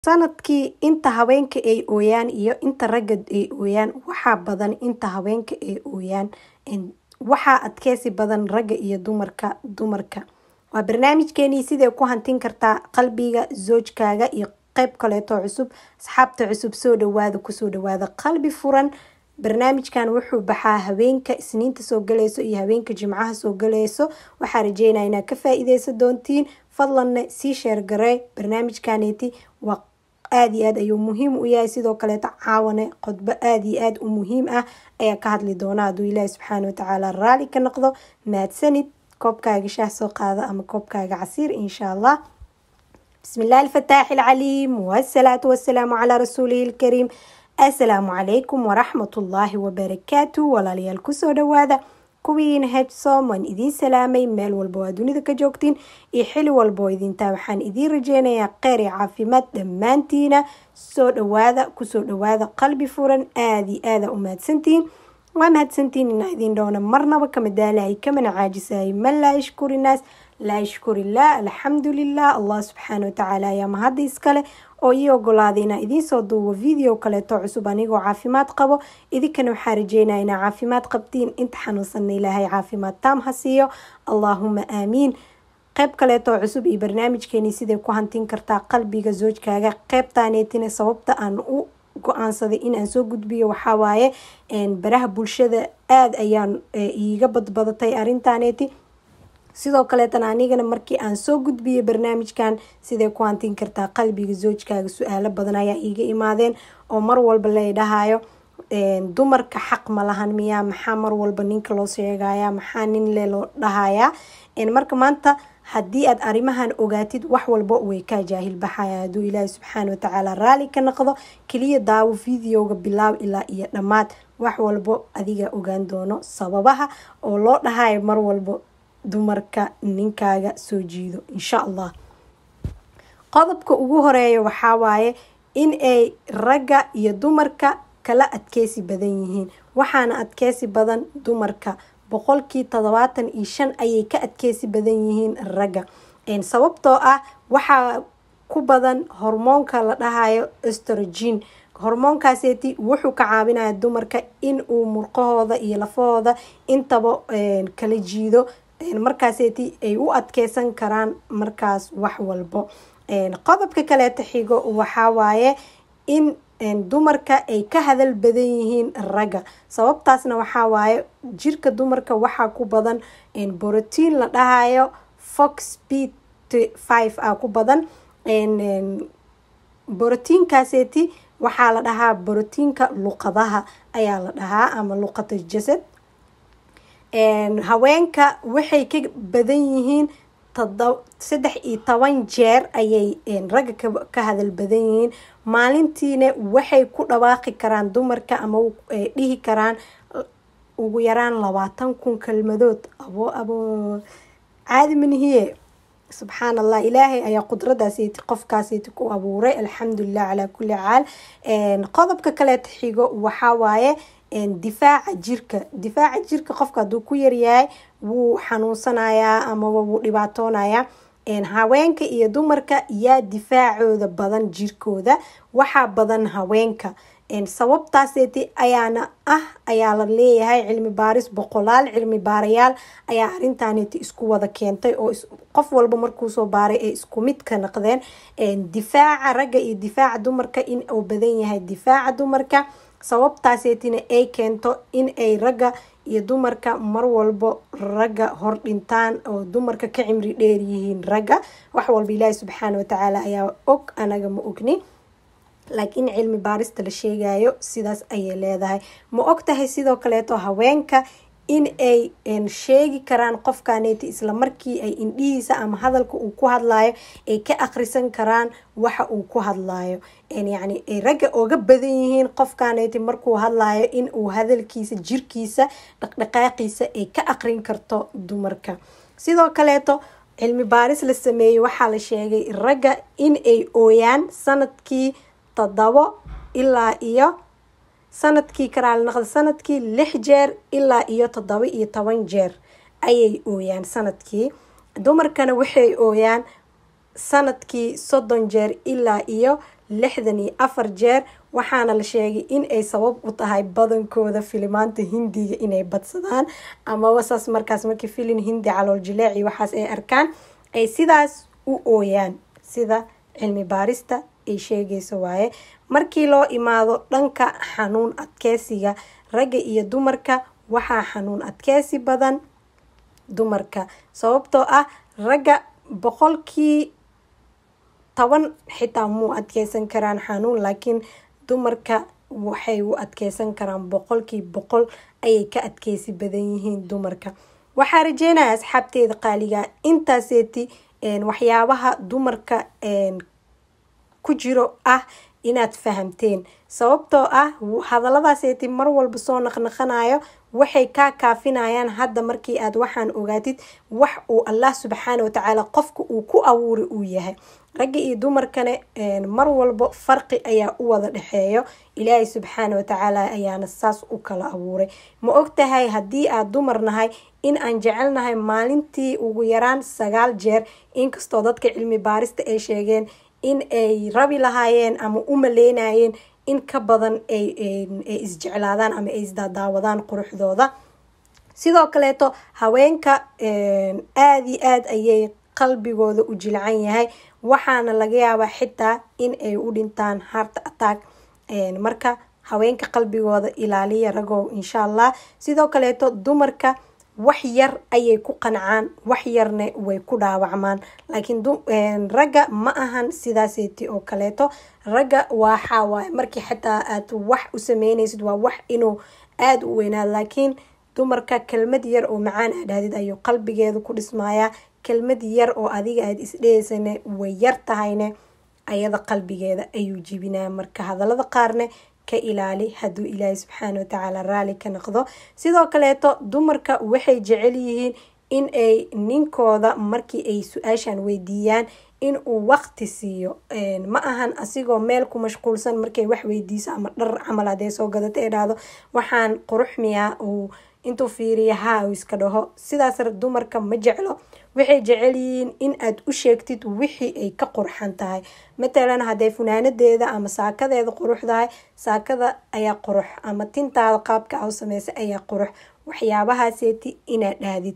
Sanadkii inta haweenka ay ooyaan iyo inta ragga ay ooyaan waxaa badan inta haweenka ay ooyaan waxaa adkeysi badan ragga iyo dumarka dumarka waa barnaamijkeeni sidee ku hantin kartaa qalbiga zoojkaaga iyo qeyb kaleeto cusub asxaabta cusub soo dhawaada kusoo dhawaada qalbi furan barnaamijkan wuxuu baxaa haweenka isniinta soo galeyso iyo haweenka jimcaha soo galeyso waxaa rajeynaya inaad ka faa-iideysan doontiin fadlanna sii sheergaree barnaamijkaneeti waa aada iyo aad ayuu muhiim u yahay sidoo kaleeto caawane qodbo aada iyo aada u muhiim ah ayaa ka hadli doona hadduu ilaahi subxaana watacaala raali ka noqdo mahadsanid koobkaaga shaah soo qaada ama koobkaaga casiir insha allah bismi illahi alfataaxi alcaliim wasalaatu wasalaamu calaa rasuulihi ilkariim assalaamu calaykum waraxmatullaahi wabarakaatu walaalayaal kusoo dhawaada kuwiina hedsom waan idiin salaamay meel walba waa dunida ka joogtiin iyo xili walba oo idintaa waxaan idiin rajeynayaa kheyr iyo caafimaad dhammaantiina soo dhawaada kusoo dhawaada qalbi furan aada iyo aada u mahadsantihiin waa mahadsantihiin inaa idiin dhowna marnaba kama daalahay kamana caajisahay man laa yashkuri naas laa yashkurillah alxamdu lilah allah subxaana watacaala ayaa mahadda iskale oo ii ogolaaday inaa idiinsoo duubo video kaleeto cusub anigoo caafimaad qabo idinkana waxaa rajeynaya inaa caafimaad qabtiin inta xanuunsanna ilaahay caafimaad taam ha siiyo allaahuma aamiin qeyb kaleetoo cusub iyo barnaamijkeeni siday ku hantin kartaa qalbiga zoojkaaga qeybtaaneetina sababta aan u go-aansaday inaan soo gudbiyo waxaa waaye baraha bulshada aada ayaan iiga badbadatay arintaaneeti sidoo kaleetana anigana markii aan soo gudbiyay barnaamijkan siday ku hantin kartaa qalbiga zoojkaaga su-aalo badan ayaa iiga imaadeen oo mar walba lay dhahayo dumarka xaq ma lahan miyaa maxaa mar walba ninka loo sheegaya maxaa nin le loo dhahayaa marka maanta haddii aad arrimahan ogaatid wax walba way kaa jaahil baxaya hadduu ilaahi subxaana watacaala raali ka noqdo keliya daawo videoga bilaaw ilaa iyo dhammaad wax walbo adiga ogaan doono sababaha oo loo dhahayo mar walbo dumarka ninkaaga soo jiido insha allah qodobka ugu horeeya waxaa waaye in ay ragga iyo dumarka kala adkeysi badan yihiin waxaana adkeysi badan dumarka boqolkii toddobaatan iyo shan ayay ka adkeysi badan yihiin ragga sababtoo ah waxaa ku badan hormoonka la dhahayo estrogen hormoonkaaseti wuxuu ka caawinaya dumarka in uu murqahooda iyo lafahooda intaba kala jiido markaaseti ay u adkeysan karaan markaas wax walbo qodobka kaleeta xigo waxaa waaye in dumarka ay ka hadal badan yihiin ragga sababtaasna waxaa waaye jirka dumarka waxaa ku badan borotiin la dhahayo fox b five ah ku badan borotiinkaaseti waxaa la dhahaa borotiinka luqadaha ayaa la dhahaa ama luqata jasad haweenka waxay ka badan yihiin saddex iyo toban jeer ayay ragga ka hadal badan yihiin maalintiina waxay ku dhawaaqi karaan dumarka ama dhihi karaan ugu yaraan labaatan kun kelmadood abo abo caadi manihiye subxaan allah ilaahay ayaa qudradaaseti qofkaaseti ku abuuray alxamdulilah calaa kulli caal qodobka kaleeta xigo waxaa waaye difaaca jirka difaaca jirka qofka hadduu ku yaryahay wuu xanuunsanayaa amaba wuu dhibaatoonayaa haweenka iyo dumarka yaa difaacooda badan jirkooda waxaa badan haweenka sababtaaseti ayaana ah ayaa la leeyahay cilmi baaris boqolaal cilmi baarayaal ayaa arintaaneti isku wada keentay oo qof walba markuusoo baaray ay isku mid ka naqdeen difaaca ragga iyo difaaca dumarka in uu badan yahay difaaca dumarka sababtaaseetina ay keento in ay ragga iyo dumarka mar walbo ragga hor dhintaan oo dumarka ka cimri dheer yihiin ragga wax walba ilaahi subxaana watacaala ayaa og anaga ma ogni laakiin cilmi baarista la sheegayo sidaas ayay leedahay ma og tahay sidoo kaleeto haweenka in ay sheegi karaan qofkaneeti isla markii ay indhihiisa ama hadalka uu ku hadlayo ay ka akhrisan karaan waxa uu ku hadlayo yacni ay ragga oga badan yihiin qofkaneeti markuu hadlayo in uu hadalkiisa jirkiisa dhaqdhaqaaqiisa ay ka aqrin karto dumarka sidoo kaleeto cilmi baaris la sameeyey waxaa la sheegay ragga in ay ooyaan sanadkii toddobo ilaa iyo sanadkii karaali naqda sanadkii lix jeer ilaa iyo toddoba iyo toban jeer ayay ooyaan sanadkii dumarkana waxay ooyaan sanadkii soddon jeer ilaa iyo lixdan iyo afar jeer waxaana la sheegay in ay sabab u tahay badankooda filimaanta hindiga inay badsadaan amaba saas markaas markii filin hindi calool jileeci waxaas ay arkaan ay sidaas u ooyaan sida cilmi baarista ay sheegayso waaye markii loo imaado dhanka xanuun adkeysiga ragga iyo dumarka waxaa xanuun adkeysi badan dumarka sababtoo ah ragga boqolkii toban xitaa muu adkeysan karaan xanuun laakiin dumarka waxay u adkeysan karaan boqolkii boqol ayay ka adkeysi badan yihiin dumarka waxaa rajeynaya asxaabteeda qaaliga intaaseeti waxyaabaha dumarka ku jiro ah inaad fahamteen sababtoo ah hadalladaaseeti mar walba soo naqnaqanayo waxay kaa kaafinayaan hadda markii aad waxaan ogaatid wax uu allah subxaana watacaala qofka uu ku abuuri uu yahay ragga iyo dumarkane mar walba farqi ayaa u wada dhexeeyo ilaahay subxaana watacaala ayaana saas u kala abuuray ma ogtahay haddii aad dumar nahay in aan jecelnahay maalintii ugu yaraan sagaal jeer inkastoo dadka cilmi baarista ay sheegeen in ay rabi lahaayeen ama u maleynayeen in ka badan ay isjeclaadaan ama ay isdaadaawadaan quruxdooda sidoo kaleeto haweenka aada iyo aada ayay qalbigooda u jilcan yahay waxaana laga yaabaa xitaa in ay u dhintaan heart attack marka haweenka qalbigooda ilaaliya ragow insha allah sidoo kaleeto dumarka wax yar ayay ku qancaan wax yarna way ku dhaawacmaan laakiin ragga ma ahan sidaaseeti oo kaleeto ragga waxaa waaye markii xitaa aad wax u sameynaysid waa wax inuu aada u weynaad laakiin dumarka kelmad yar oo macaan aad dhahdid ayuu qalbigeeda ku dhismayaa kelmad yar oo adiga aada isdheheysane way yar tahayne ayada qalbigeeda ayuu jibinaa marka hadalada qaarne ka ilaali hadduu ilaahay subxaana watacaala raali ka noqdo sidoo kaleeto dumarka waxay jecel yihiin in ay ninkooda markii ay su-aashan weydiiyaan in uu waqti siiyo ma ahan asigoo meel ku mashquulsan markay wax weydiiso ama dhar camal hadee soo gadata ee dhahdo waxaan qurux miyaa uu intuu fiiriya haa uu iska dhaho sidaas dumarka ma jeclo waxay jecel yihiin in aad u sheegtid wixii ay ka qurxan tahay matalan hadday funaanadeeda ama saakadeeda quruxdahay saakada ayaa qurux ama tintaada qaabka a u sameysa ayaa qurux waxyaabahaaseti inaad dhahdid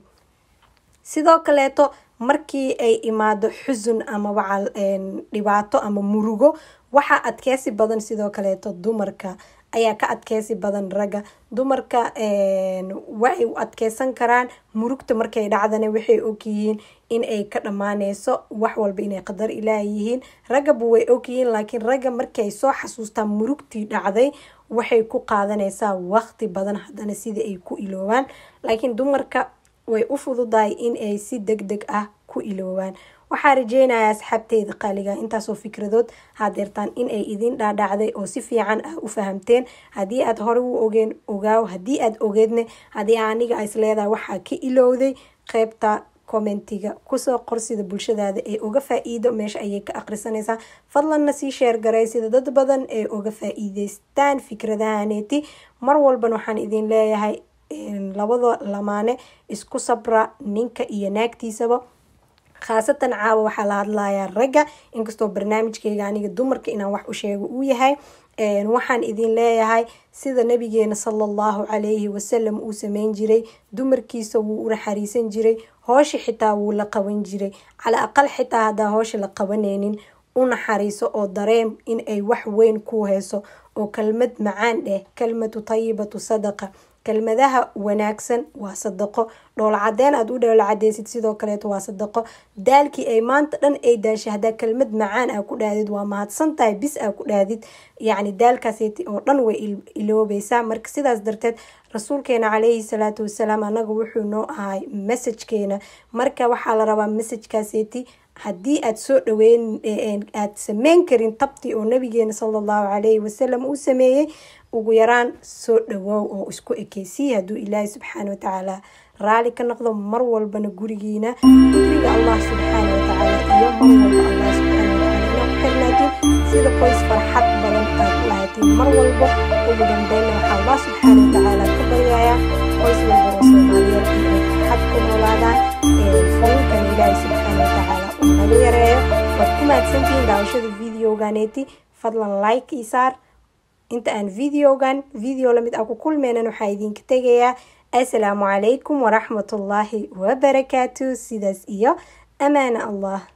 sidoo kaleeto markii ay imaado xusun ama wacal dhibaato ama murugo waxaa adkeysi badan sidoo kaleeto dumarka ayaa ka adkeysi badan ragga dumarka waxay u adkeysan karaan murugta markay dhacdana waxay ogyihiin in ay ka dhammaaneyso wax walba inay qadar ilaah yihiin raggaba way ogyihiin laakiin ragga markay soo xasuustaan murugtii dhacday waxay ku qaadanaysaa waqti badan haddana sida ay ku iloobaan laakiin dumarka way u fududahay in ay si deg deg ah ku iloobaan waxaa rajeynaya asxaabteyda qaaliga intaasoo fikradood hadeertaan in ay idin dhaadhacday oo si fiican ah u fahamteen haddii aad hore u ogeen ogaaw haddii aad ogeedne haddii aniga is leedahay waxaa ka ilowday qeybta commentiga kusoo qor sida bulshadaada ee uga faa-iido meesha ayay ka aqrisanaysaa fadlanna sii sheergaray sida dad badan ee uga faa-iideystaan fikradahaneeti mar walban waxaan idin leeyahay labada lamaane isku sabra ninka iyo naagtiisaba khaasatan caawa waxaa la hadlayaa ragga inkastoo barnaamijkeyga aniga dumarka inaan wax u sheego uu yahay waxaan idin leeyahay sida nabigeena sala allahu calayhi wasalam uu sameyn jiray dumarkiisa wuu u naxariisan jiray hoosha xitaa wuu la qaban jiray cala aqal xitaa haddaa hoosha la qabaneynin u naxariiso oo dareem in ay wax weyn ku heyso oo kelmad macaan dheh kelmatu tayibatu sadaqa kelmadaha wanaagsan waa sadaqo dhoolcadeen aad u dhoolcadeysid sidoo kaleeto waa sadaqo daalkii ay maanta dhan ay daashay haddaa kelmad macaan aa ku dhahdid waa mahadsan tahay bis aa ku dhahdid yacni daalkaaseti oo dhan way iloobeysaa marka sidaas darteed rasuulkeena calayhi salaatu wasalaam anaga wuxuu noo ahay messajkeena marka waxaa la rabaa messajkaaseti haddii aad soo dhaweyn aad sameyn karin tabtii oo nabigeena sala allahu calayhi wasalam uu sameeyey ugu yaraan soo dhawoow oo isku ekeysiy hadduu ilaahay subxaana watacaala raali ka noqdo mar walbana gurigiina guriga allah subxaana watacaala iyo mar walba allah subxaana watacaala inaa ku xirnaatiin sida qoys farxad badan aad u lahaatiin mar walba ugu dambeyna waxaa allah subxaana watacaala ka baryayaa qoys walba oo soomaaliyeed inay farxad ku noolaadaan fulinkan ilaahay subxaana watacaala uu naga yareeyo waad ku mahadsantihiin daawashada videoganeeti fadlan like ii saar inta aan videogan video lamid ah ku kulmeynan waxaa idinka tegayaa assalaamu calaykum waraxmatullaahi wabarakaatu sidaas iyo amaana allah